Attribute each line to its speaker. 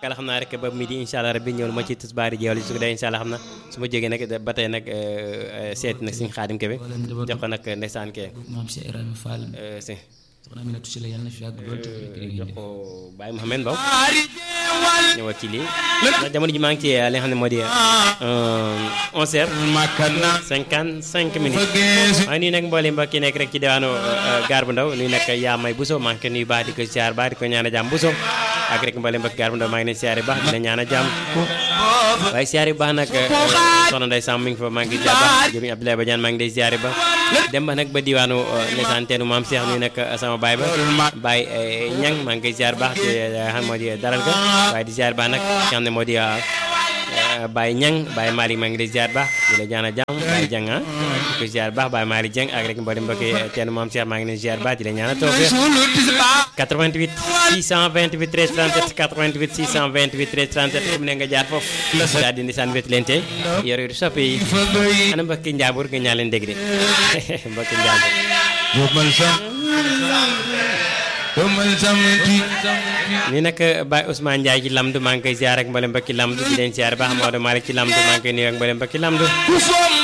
Speaker 1: kala xam naa rek ba midi incha allah rabbi ñëwal ma ci tisbaari jeewal su ko dee incha allah xam na su ma jógee nag ba tey nag seeti nag suñu xaadim kebe jox ko nag ndeysaan kee
Speaker 2: maam Cheikh Ibrahima Fall
Speaker 1: si
Speaker 2: soxna Aminata Sylla yàlla na fi yàgg lool te
Speaker 1: jox ko Baye Mouhamed Mbow ñëwal ci lii ndax jamono ji maa ngi ci li nga xam ne moo di onze heures cinquante cinq minutes maa ngi nuyu nag mboolem mbokk yi nekk rek ci diwaanu gaar bu ndaw nuyu nag yaa may Bousso maa ngi koy nuyu baax di ko siyaar baax di ko ñaan a jàmm Bousso ak rek mboolem mbokk gaar bu ndaw maa ngi leen siyaare baax di la ñaan a jàmm waaye siyaare bu baax nag soxna Ndeye Samb mi ngi fa maa ngi siyaar baax jëriñ Abdoulaye Badiane maa ngi lay siyaare ba dem ba nag ba diwaanu ndeysaan teenu maam Cheikh nuyu nag sama baay ba baay ñang maa ngi koy siyaar baax ci xam moo di daral ga waaye di siyaar baax nag ki xam ne moo di Baye Ñang Baye Malick maa ngi lay ziar baax di la ñaan a jàmm Baye Jang ah di ko ziar baax Baye Malick Jeng ak rek mboolem mbokki teen maam Cheikh maa ngi leen ziar baax di la ñaan a toog 88 628 13 37 88 628 13 37 fu mu ne nga jaar foofu daal di ndisaan wet leen tey yor yor soppe yi ana mbokki njaambur nga ñaan leen dégg de mbokki njaambur ni nag Baye Ousmane Ndiaye ci Lamdu maa ngi koy ziar ak mboolem mbokki Lamdu di leen ziar baax Maodo Malick ci Lamdu maa ngi koy nuyu ak mboolem mbokki Lamdu